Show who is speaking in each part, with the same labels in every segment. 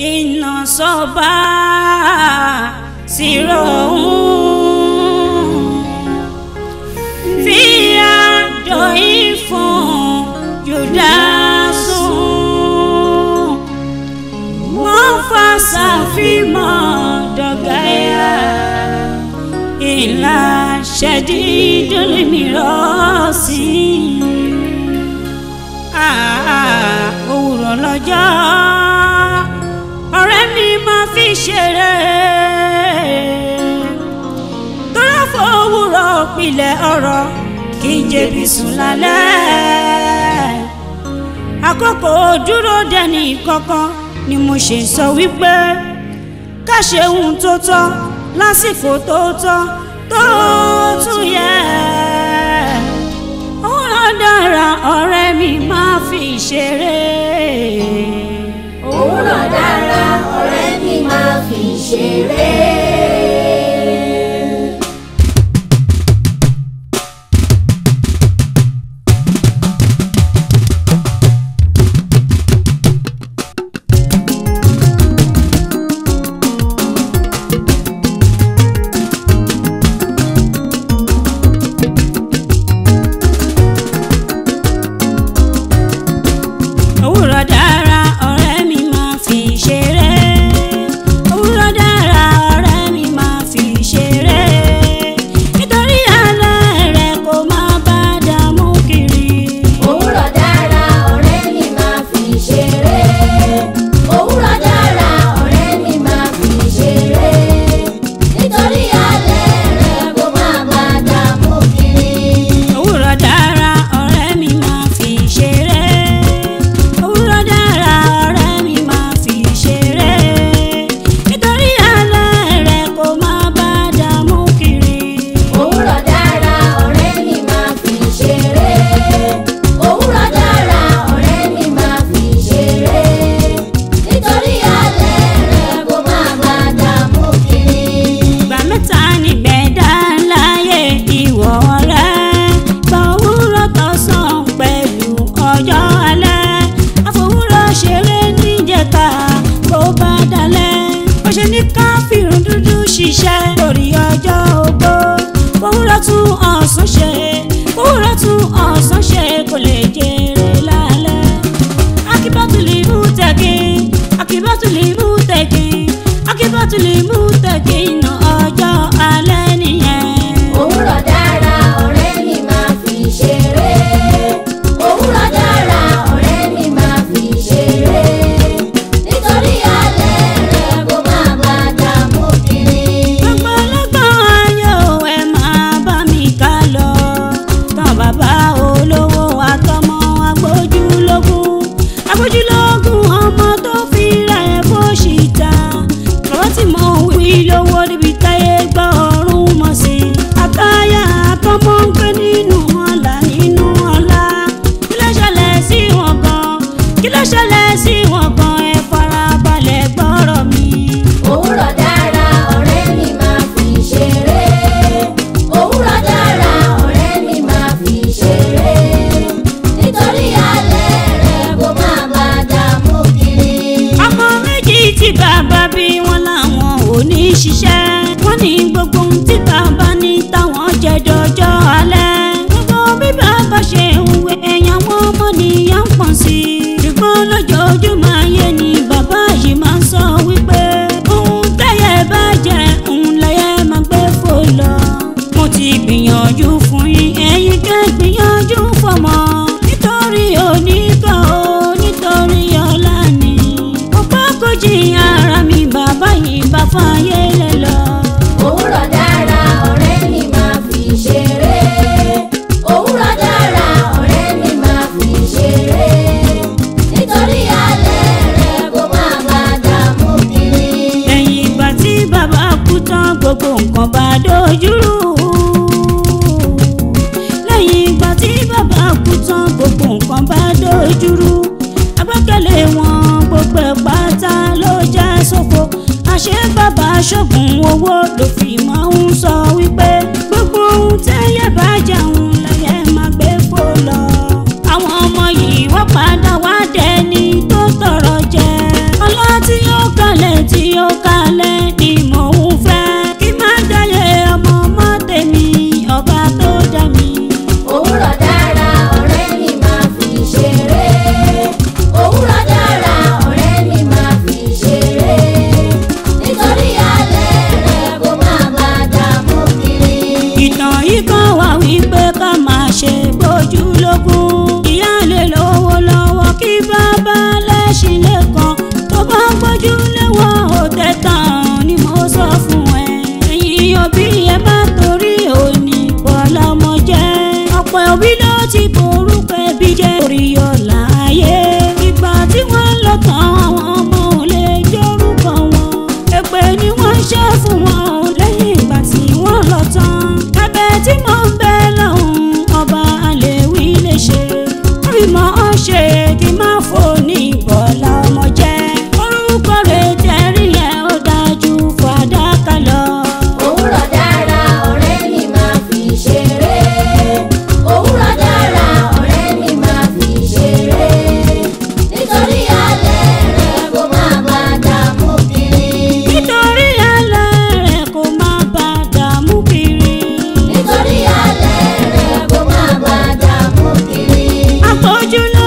Speaker 1: iná sọ́ba sírò òun fi àdóyìn fún Júdásù wọ́n fa ṣàfihàn dọ̀gáyà ìlà ṣẹ̀dídùn mìíràn sí òwúrọ̀ lọ́jọ́ ọ̀rẹ́ mi máa fi ṣeré tọ́lá fòwúrọ̀ pilẹ̀ ọ̀rọ̀ kí n jẹ̀bi sùn lálẹ́ àkókò dúró dẹni kankan ni mo ṣe sọ wípé ká ṣe ohun tó tọ́ lásìkò tó tọ́ tó tún yẹ òwúrọ̀ dára ọ̀rẹ́ mi máa fi ṣeré.
Speaker 2: òwúrọ̀ dára ọ̀rẹ́ mi máa fi ṣeré.
Speaker 1: òwúrọ̀ dára ọ̀rẹ́ mi máa fi ṣeré. òwúrọ̀ dára ọ̀rẹ́ mi máa fi ṣeré. nítorí alẹ́ rẹ̀ kò máa bá dààmú kiri.
Speaker 2: òwúrọ̀ dára ọ̀rẹ́ mi máa fi ṣeré. òwúrọ̀ dára ọ̀rẹ́ mi máa fi ṣeré. nítorí alẹ́ rẹ̀ kó má bá dààmú kiri.
Speaker 1: òwúrọ̀ dára ọ̀rẹ́ mi máa fi ṣeré. òwúrọ̀ dára ọ̀rẹ́ mi máa fi ṣeré. nítorí alẹ́ rẹ̀ kò máa bá dààmú kiri.
Speaker 2: òwúrọ̀ dára ọ̀rẹ́ mi máa fi ṣeré. òwúrọ̀ dára ọ̀rẹ́ mi máa fi ṣeré. nítorí alẹ́ rẹ̀ kó má bá dààmú kiri.
Speaker 1: ìgbà mẹ́ta nígbẹ́ dá láyé ìwọ ọ̀rẹ́ gba òwúrọ̀ tọ̀sán pẹ̀lú ọjọ́ alẹ́ àfòwúrọ̀ ṣeré níjẹta kó bá dalẹ̀ bó ṣe ní káfíìrún dúdú ṣiṣẹ́ lórí ọjọ́ ogbó fòwúrọ̀ tún ọ̀sán ṣe fòwúrọ̀ tún ọ̀sán ṣe kò lè jèrè lálẹ́ akíbátulì mú tẹ̀kí akíbátulì mú tẹ̀kí akíbátulì mú tẹ̀kí iná ọjọ́ alẹ́ nìyẹn.
Speaker 2: òwúrọ̀ dára ọ̀rẹ́ mi máa fi ṣeré. òwúrọ̀ dára ọ̀rẹ́ mi máa fi ṣeré. nítorí alẹ́ rẹ̀ kó má bá dààmú kiri.
Speaker 1: ọ̀pọ̀lọpọ̀ ayọ̀ ẹ máa bá mi ká lọ tán bàbá olówó àtọmọ agbójúlógún agbójúlógún ọmọ tó fi rẹ̀ fóṣìta bàbá tí mo wí lówó níbi táyé gbọ́ ọ̀run mọ̀ sí àtàyà àtọmọ ń gbé nínú ọ̀la nínú ọ̀la kí ló ṣẹlẹ̀ sí wọn gan kí ló ṣẹlẹ̀ sí wọn gan ẹ farabalẹ̀ gbọ́rọ̀ mi.
Speaker 2: òwúrọ̀ dára ọ̀rẹ́ mi máa fi ṣeré. òwúrọ̀ dára ọ̀rẹ́ mi máa fi ṣeré. nítorí alẹ́ rẹ̀ kó má bá dààmú kiri.
Speaker 1: ọmọ méjì tí bàbá bí wọn làwọn ò ní ṣiṣẹ́ wọ́n ní gbogbo ohun tí bàbá ní táwọn jẹ dọjọ́ alẹ́ gbogbo bí bàbá ṣe ń wé ẹ̀yàn wọn ọmọ nìyà ń pọ̀n sí i ṣùgbọ́n lójoojúmọ́ ayé ni bàbá yìí máa ń sọ wípé ohun tẹ́yẹ bá jẹ òun lẹ́yẹ máa gbé fò lọ mo ti gbìyànjú fún yín ẹ̀yin kẹ́ gbìyànjú fọmọ nítorí onígbà o nítorí ọ̀la ni ọ̀pọ̀ kò jìyàn ara mi bàbá yìí bá fàyè lẹ̀ lọ.
Speaker 2: òwúrọ̀ dára ọ̀rẹ́ mi máa fi ṣeré. òwúrọ̀ dára ọ̀rẹ́ mi máa fi ṣeré. nítorí alẹ́ rẹ̀ kó má bá dààmú kiri.
Speaker 1: lẹ́yìn ìgbà tí bàbá kú tán gbogbo nǹkan bá dojúrú. lẹ́yìn ìgbà tí bàbá kú tán gbogbo nǹkan bá dojúrú. agbẹ́kẹ̀lé wọn gbogbo ẹ̀ pátá ló já sófo. àṣé bàbá ṣògùn owó ló fi máa ń sọ wípé gbogbo ohun tẹ́yẹ bá jẹun lẹ́yẹ máa gbé fò lọ. àwọn ọmọ yìí wọ́n padà wá dẹni tó tọrọ jẹ. ọlá tí yóò ká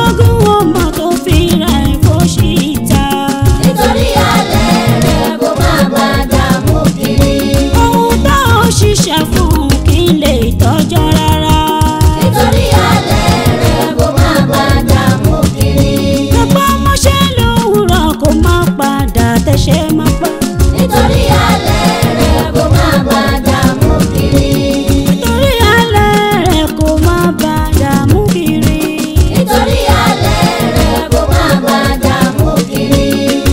Speaker 1: ogún ọmọ tó fi ra ẹ̀fọ́ sí ìta.
Speaker 2: nítorí alẹ́ rẹ̀ kó má bá dààmú kiri.
Speaker 1: ohun tá ò ṣiṣẹ́ fún kí n lè tọ́jọ́ rárá.
Speaker 2: nítorí alẹ́ rẹ̀ kó má bá dààmú kiri.
Speaker 1: Ẹ̀pọ̀ mọ́ṣẹ́ lówùrọ̀ kó má padà tẹ̀ṣẹ̀ má pa.
Speaker 2: nítorí alẹ́ rẹ̀ kó má bá dààmú kiri.
Speaker 1: Nítorí alẹ́ rẹ̀ kó má padà mú kiri.
Speaker 2: nítorí alẹ́ rẹ̀ kó má bá dààmú kiri.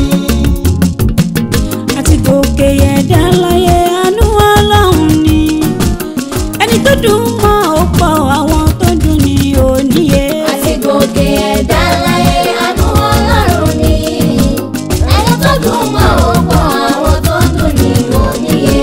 Speaker 1: Àti gòkè ẹ̀dá láyé àánú ọlọ́run ni. Ẹni tó dùn mọ́ ó pọ̀ àwọn tó dùn ní òníye.
Speaker 2: àti gòkè ẹ̀dá láyé àánú ọlọ́run ni. ẹni tó dùn mọ́ ọ̀pọ̀ àwọn tó dùn ní òníye.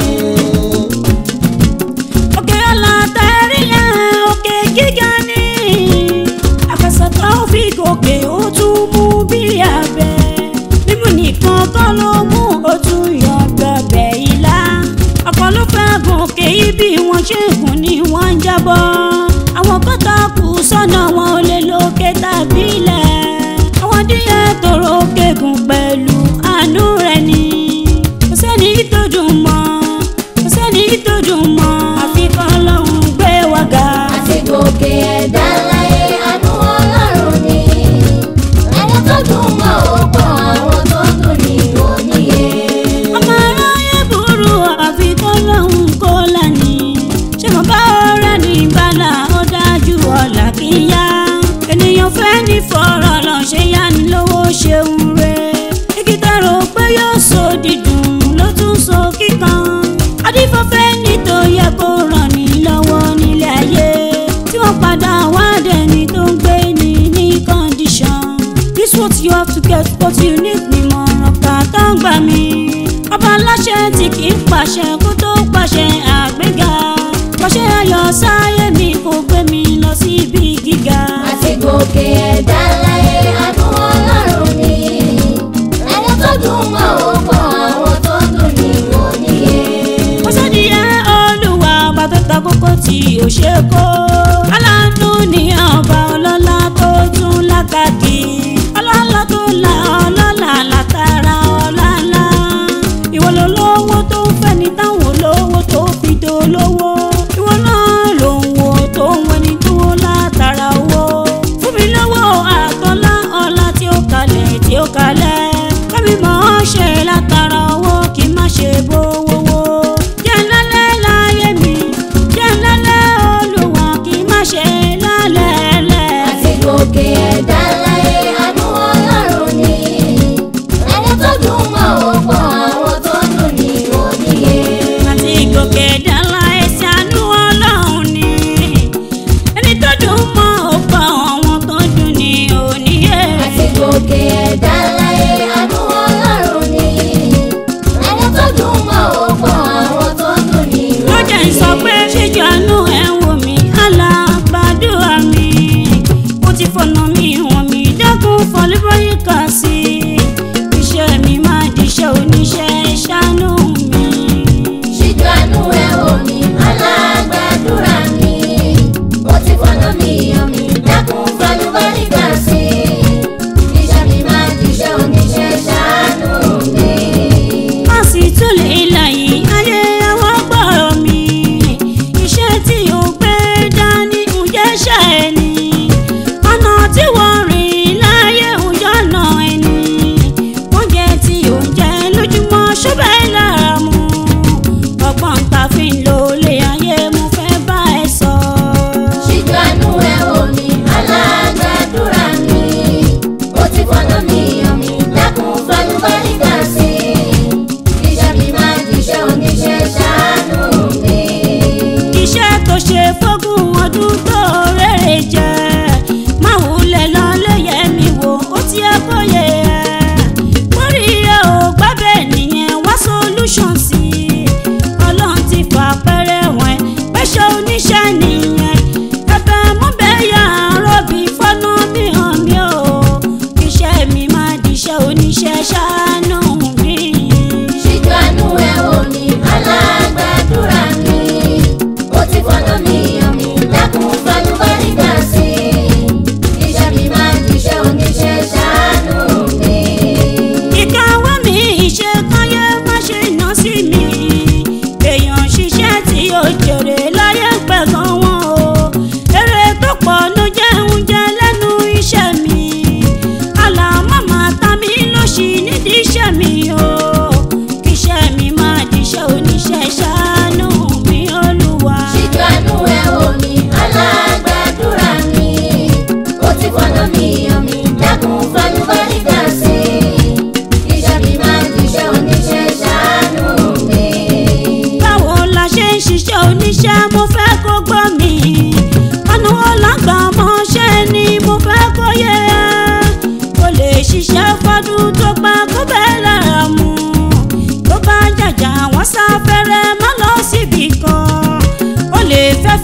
Speaker 1: Òkè ọ̀làtẹ̀rí yẹn òkè gíga ni. Àfẹsẹ̀tọ́ fi gòkè ó tún mú bí abẹ. Mímú nìkan kọ́ ló mú ó tún yọ gbọ̀bẹ̀ ìlà. Ọ̀pọ̀ ló fẹ́ gòkè ibi wọn ṣe gùn ni wọ́n ń jábọ́. Àwọn kọ́tà kù sọ́nà wọn ò lè lókè tàbí ilẹ̀. Àwọn díẹ̀ tòrò kẹ́gùn pẹ̀lú àánú rẹ̀ ni. Kò sẹ́ni tó dùn mọ́ kò sẹ́ni tó dùn mọ́ àfi kọ́lọ́hún gbé wa ga.
Speaker 2: àti gòkè ẹ̀dá láyé àánú ọlọ́run ni. ẹni tó dùn mọ́ ọ̀pọ̀ àwọn tó dùn ní òníye.
Speaker 1: ọmọ aráyé burú àfi kọ́lọ́hún kó lání. ṣé mo bá ọ̀rẹ́ ní bàlá ó dájú ọ̀la kí n yá. ènìyàn fẹ́ ní fọ̀rọ̀ lọ ṣe yá ni lówó ṣeun rẹ̀. igi tẹ̀rọ pé yóò so dídùn ló tún so kíkan. adífọ́fẹ́ ní tó yẹ kó ràn ní lọ́wọ́ nílé ayé. tí wọ́n padà wá dẹni tó ń gbé ní ní condition. this what you have to get what you need ni mọ̀ràn kàtà ń gbà mí. ọba aláṣẹ tí kì í pàṣẹ kó tó pàṣẹ àgbéga. pàṣẹ ayọ̀ sáyé mi kò gbé mi lọ síbi gíga.
Speaker 2: àti gòkè ẹ̀dá láyé àánú ọlọ́run ni. ẹni tó dùn mọ́ ọ̀pọ̀ àwọn tó dùn ní òníye.
Speaker 1: ó sẹ́ni ẹ́ olúwa ọba tó ta kókó tí ò ṣe kó. aláàánú ni ọba ọlọ́lá tó tún lákàkì. ọlọ́lá tó la ọlọ́lá látara ọlọ́lá. ìwọ ló lówó tó ń fẹ́ ni táwọn olówó tó fi dolówó. ìwọ náà ló ń wo tó ń wẹni tó látara owó. fún mi lọ́wọ́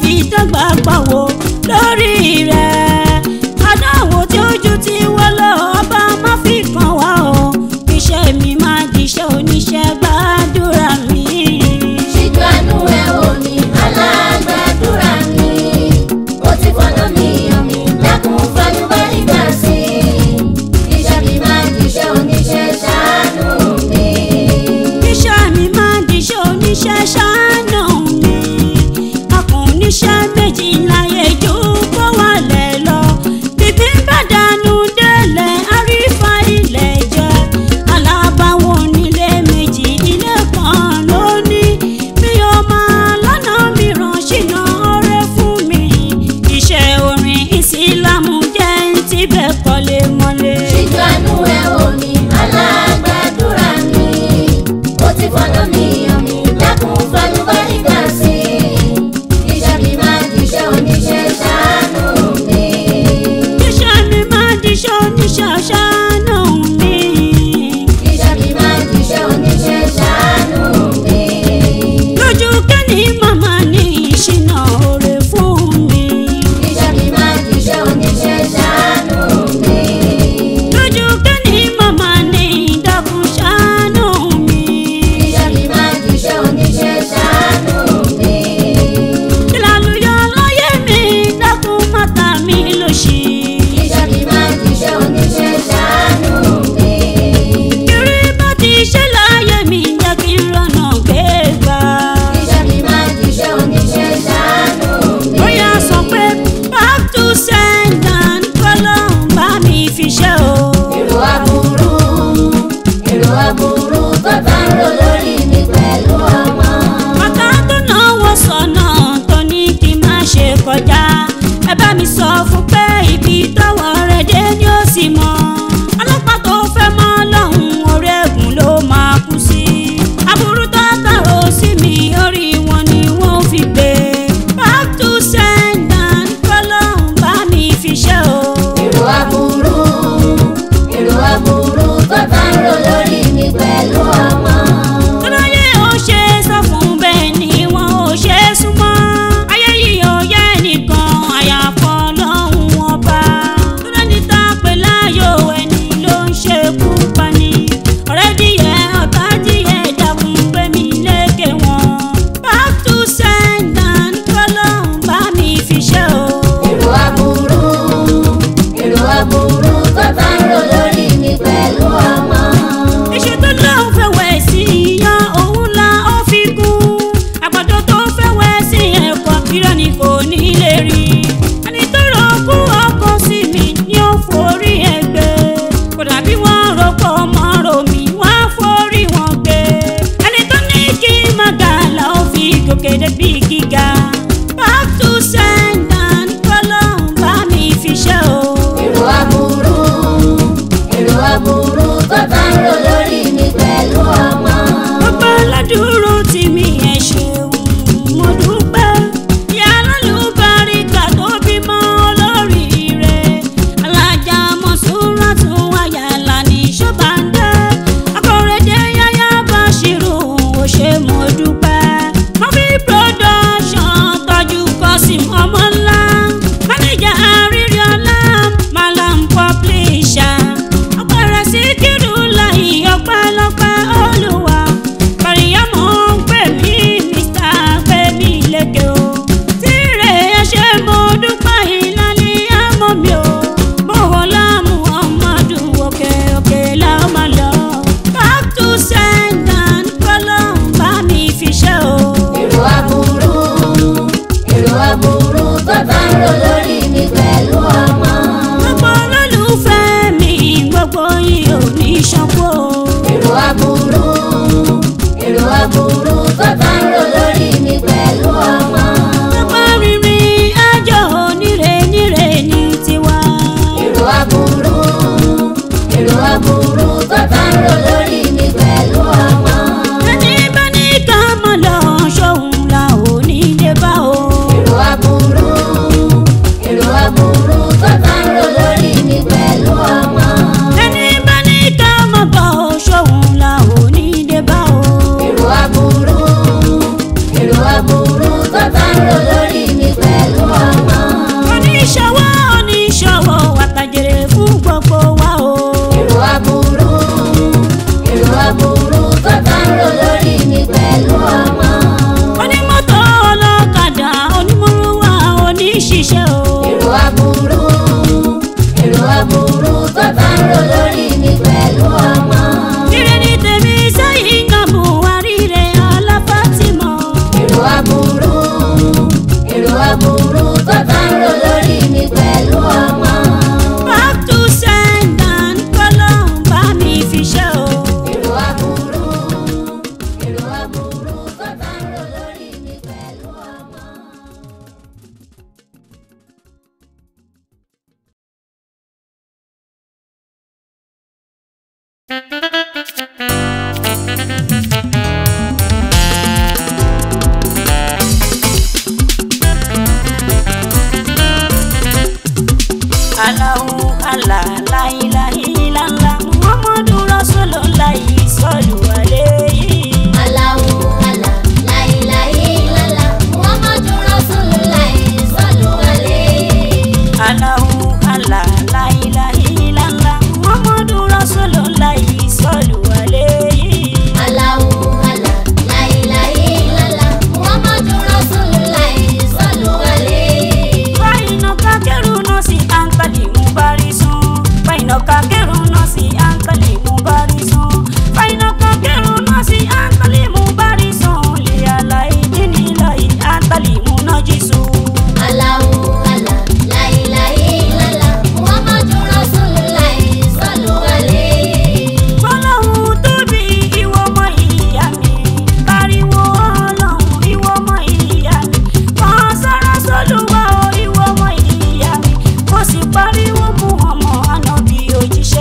Speaker 1: ti dọ́gba pàwọ́ lórí rẹ̀ adáwò tí ojú ti wọ́ lọ ọba má fi kàn wá o iṣẹ́ mi máa diṣẹ́ oníṣẹ́ gbàdúrà mi.
Speaker 2: ṣíjú àánú ẹ wò mí alágbàdúrà mi ó ti fọ̀nà mi hàn mí dákun fàlùbáríkà sí i iṣẹ́ mi máa jíṣẹ́ oníṣẹ́ ṣàánú mi.
Speaker 1: iṣẹ́ mi máa diṣẹ́ oníṣẹ́ ṣáánà mi akùnníṣẹ́ méjì láyé ju kó wà lẹ̀ lọ bíbí bá dànù délẹ̀ àrífà ilẹ̀ jẹ́ alábàáwọ̀ nílé méjì ilé kan lónìí bí o máa lọ́nà mìíràn ṣìnà ọ̀rẹ́ fún mi iṣẹ́ orin ìsìlámù jẹ́ ń tibẹ̀ kọ́lé mọ́lé.
Speaker 2: ṣíjú àánú ẹ wò mí alágbàdúrà mi ó ti fọ̀nà mi hàn mí dákun fàlùbáríkà sí i iṣẹ́ mi máa jíṣẹ́ oníṣẹ́ ṣàánú mi.
Speaker 1: iṣẹ́ mi máa diṣẹ́ oníṣẹ́ ṣáánà mi.
Speaker 2: iṣẹ́ mi máa jíṣẹ́ oníṣẹ́ ṣàánú mi.
Speaker 1: lójú kẹ́ni màmá ní ìṣìnà òre fún mi.
Speaker 2: iṣẹ́ mi máa jíṣẹ́ oníṣẹ́ ṣàánú mi.
Speaker 1: lójú kẹ́ni màmá ní ìdákun ṣáánà mi.
Speaker 2: iṣẹ́ mi máa jíṣẹ́ oníṣẹ́ ṣàánú mi.
Speaker 1: ìlàlùyọ lọ́yẹ̀ mi dákun mọ́ta mi lòṣì.
Speaker 2: iṣẹ́ mi máa jíṣẹ́ oníṣẹ́ ṣàánú mi.
Speaker 1: kiri bá ti ṣe láyé mi jẹ́ kí n rọ̀nà gbégbá.
Speaker 2: iṣẹ́ mi máa jíṣẹ́ oníṣẹ́ ṣàánú mi.
Speaker 1: bóyá sọ pé back to sender kọ́lọ́ bá mi fi ṣe o.
Speaker 2: èrò aburú èrò aburú tó bá ń rò lórí mi pẹ̀lú ọmọ.
Speaker 1: Bàtà tó náwó sọ̀nà tó ní kí n má ṣe kọjá. Ẹ bá mi sọ fún pé ibi tọ́wọ́ rẹ̀ dé ni ó sì mọ̀. Ọlọ́pàá tó fẹ́ mọ́ lọ́hùn orí ẹ̀gùn ló máa kú sí. Aburú tó tàrò sí mi orí wọn ni wọ́n fi gbé. Back to sender kọ́lọ́hún bá mi fi ṣe o.
Speaker 2: èrò aburú èrò aburú tó bá ń rò lórí mi pẹ̀lú ọmọ.
Speaker 1: Tọ́láyé ò ṣe sọ fún bẹ́ẹ̀ ni wọn ò ṣe súnmọ́. Ayé yìí ò yẹ nìkan àyàfọ́ lọ́hùn ọba. Tọ́lá ní ta pé láyò Allahu Allah la ilaha illallah Muhammadu Rasulullah sallu alayhi.
Speaker 2: Allahu Allah, la ilaha illallah, Muhammadu Rasulullah, sallu alayhi.
Speaker 1: Allahu Allah la ilaha illallah Muhammadu Rasulullah sallu alayhi.
Speaker 2: Allahu Allah, la ilaha illallah, Muhammadu Rasulullah, sallu alayhi.
Speaker 1: Faina kakeru no si antali mubarisun. Faina kakeru no si antali mubarisun. Faina kakeru no si antali mubarisun. Li alai dini lai antali munajisu.
Speaker 2: Allahu Allah, la ilaha illallah, Muhammadu Rasulullah, sallu alayhi.
Speaker 1: Ọlọ́run tóbi ìwọ ọmọ ìyá mi. Pariwo ọlọ́run ìwọ ọmọ ìyá mi. Kàn sára sólùwà o ìwọ ọmọ ìyá mi. Mo sì pariwo mú ọmọ ànábì òjíṣẹ́.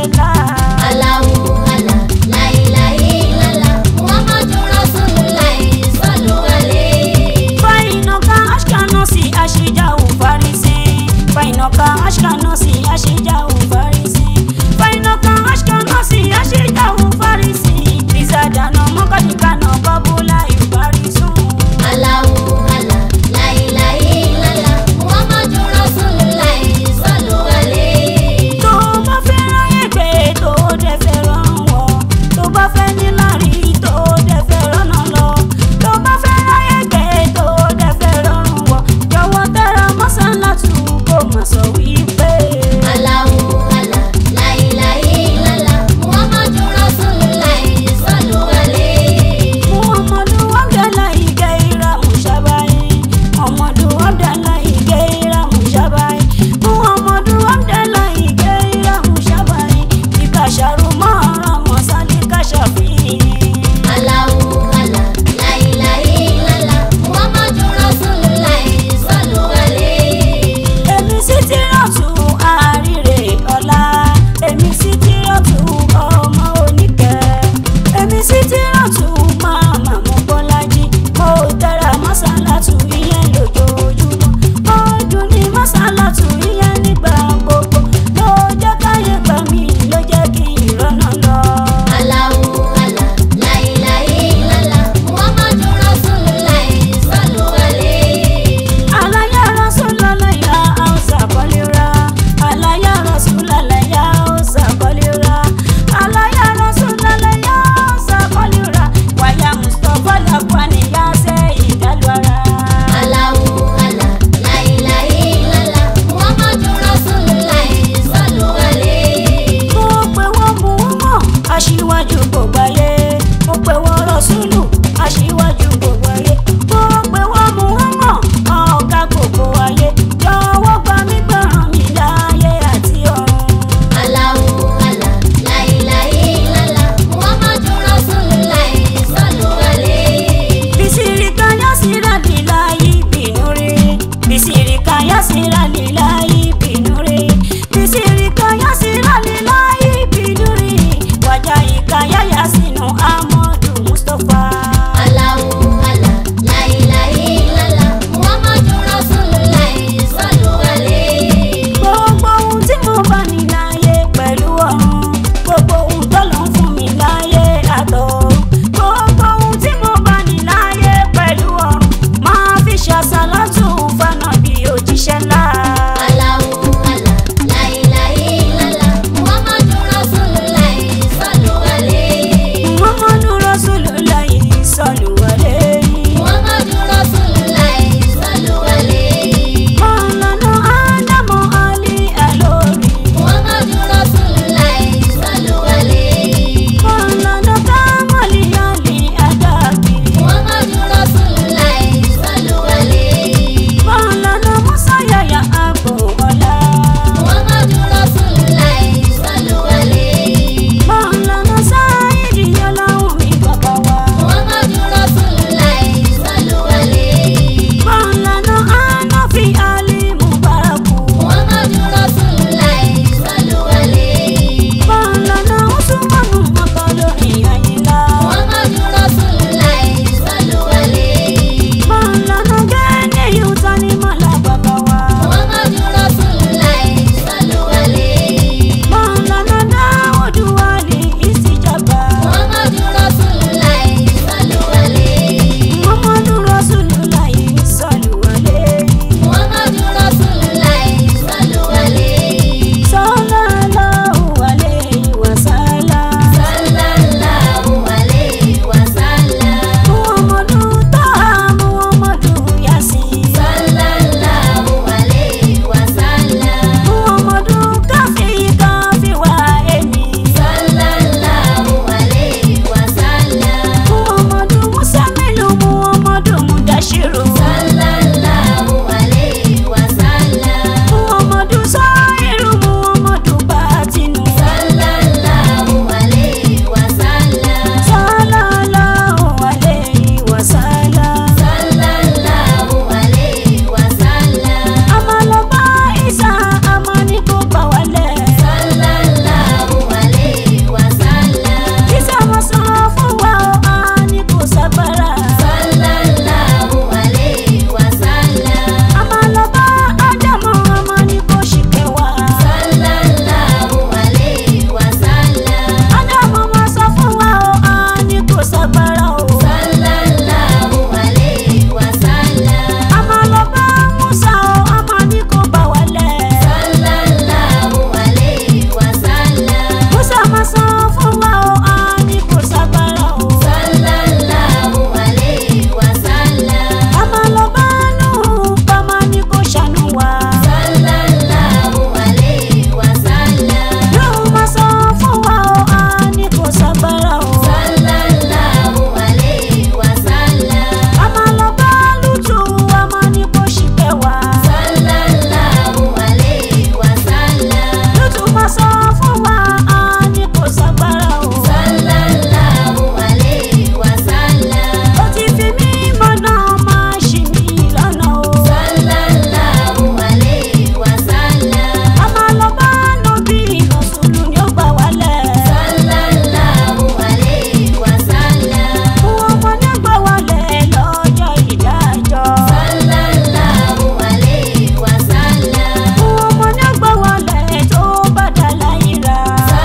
Speaker 1: wá á ní kò ságbára o.
Speaker 2: sallallahu alayhi wa sallam.
Speaker 1: ó ti fi mí mọ́nà máa ṣì mí lọ́nà o.
Speaker 2: sallallahu alayhi wa sallam.
Speaker 1: a máa lọ bá nọ́bí ìrọ̀sùlù ni ó gbà wálẹ̀.
Speaker 2: sallallahu alayhi wa sallam.
Speaker 1: fún ọmọ ní gbà wálẹ̀ lọ́jọ́ ìdájọ́.
Speaker 2: sallallahu alayhi wa sallam.
Speaker 1: fún ọmọ ní gbà wálẹ̀ tó bá dà láyìíra.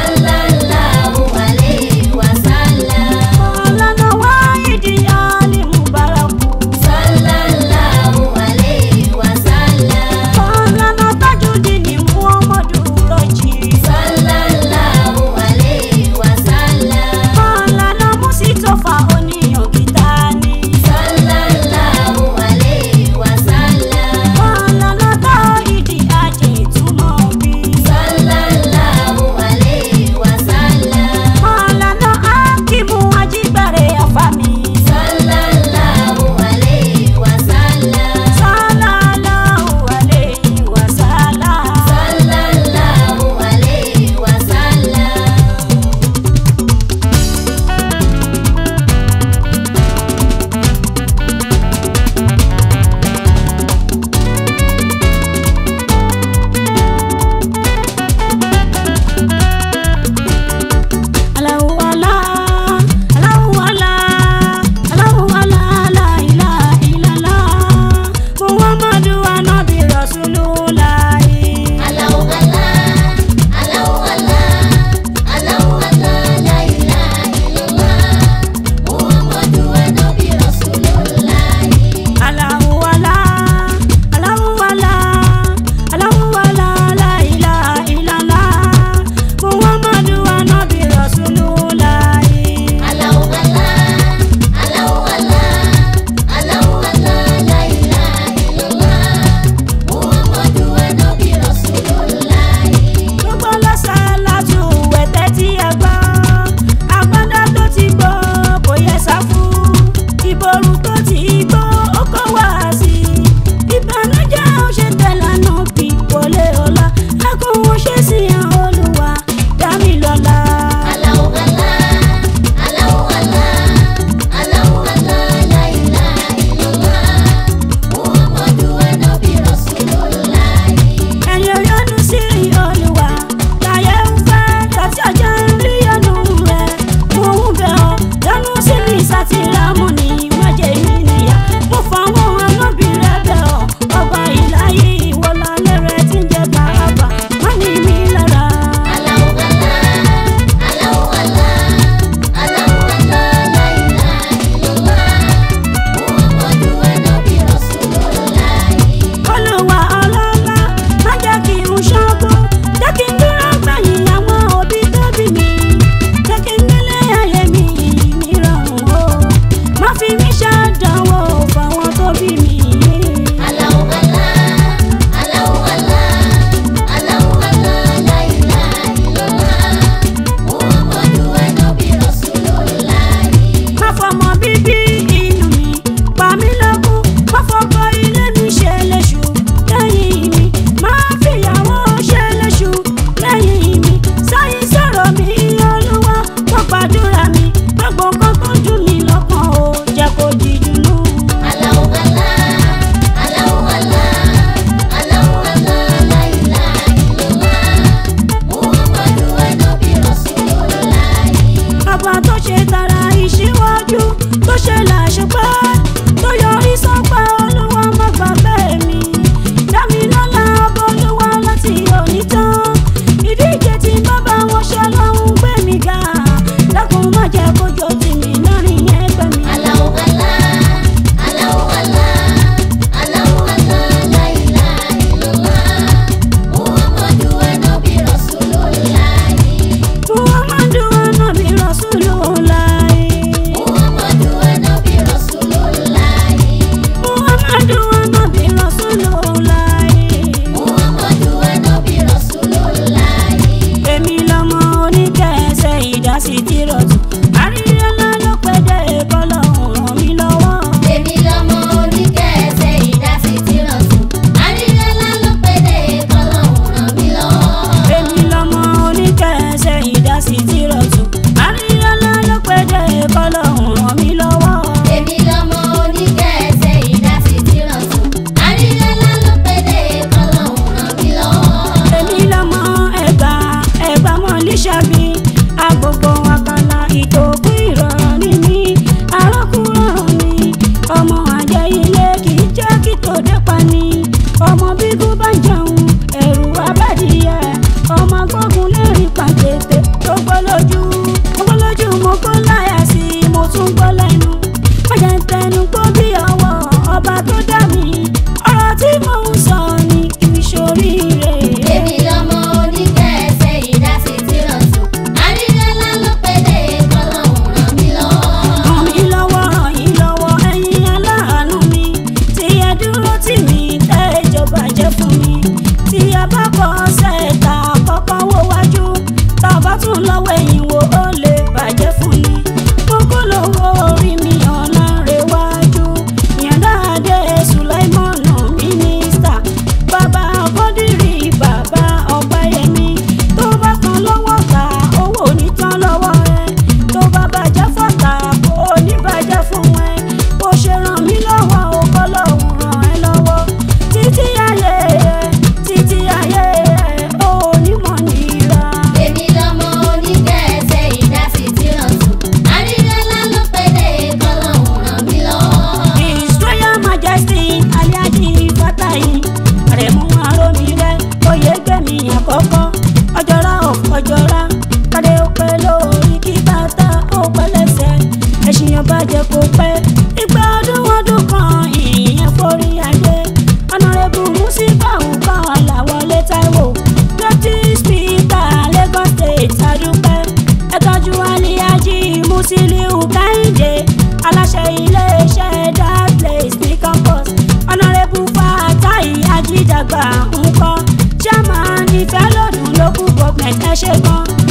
Speaker 1: bá jẹ́ kó pẹ́ ìgbà ọdún ọdún kan ìyẹn forí adé ọ̀nàrẹ́bù musibau kan làwọlé táíwò deputy speaker lagos state adúpẹ́ ẹ tọ́jú aliyaji musiliu kẹ́hìndé aláṣẹ iléeṣẹ́ that place ní campus ọ̀nàrẹ́bù fatai ajídàgbà ńkọ́ chairman ìfẹ́ lọ́dún local government ẹ ṣe gan